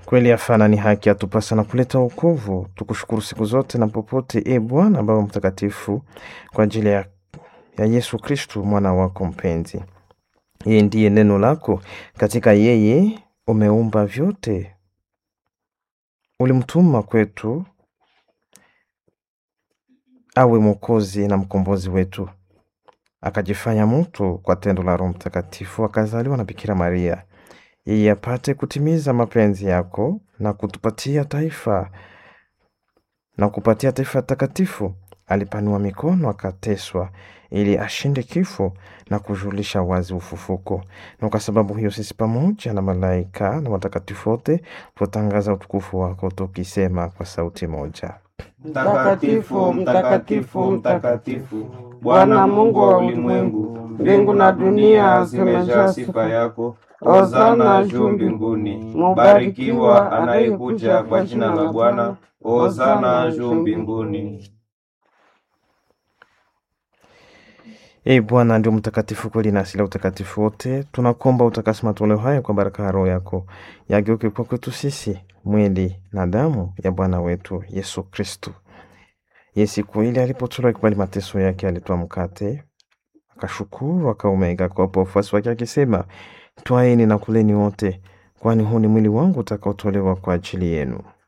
Kweli afana ni haki atupasa na kuleta wokovu. Tukushukuru siku zote na popote, e Bwana Baba Mtakatifu, kwa ajili ya, ya Yesu Kristu mwana wako mpenzi. Yeye ndiye neno lako, katika yeye umeumba vyote. Ulimtuma kwetu awe mwokozi na mkombozi wetu, akajifanya mtu kwa tendo la Roho Mtakatifu, akazaliwa na Bikira Maria yeye apate kutimiza mapenzi yako na kutupatia taifa na kupatia taifa takatifu. Alipanua mikono akateswa, ili ashinde kifo na kujulisha wazi ufufuko. Na kwa sababu hiyo sisi pamoja na malaika na watakatifu wote tutangaza utukufu wako tukisema kwa sauti moja: Mtakatifu, mtakatifu, mtakatifu, Bwana Mungu wa ulimwengu, mbingu na dunia zimejaa sifa yako. Hosana juu mbinguni. Mubarikiwa anayekuja kwa jina la Bwana. Hosana juu mbinguni. E Bwana ndio mtakatifu kweli na asili ya utakatifu wote. Tunakuomba utakasi matoleo haya kwa baraka ya Roho yako, yageuke kwa kwetu sisi mwili na damu ya Bwana wetu Yesu Kristu. Ye siku ile alipotolewa kibali mateso yake, alitoa mkate akashukuru, akaumega akawapa wafuasi wake akisema, twaeni na kuleni wote, kwani huu ni mwili wangu utakaotolewa kwa ajili yenu.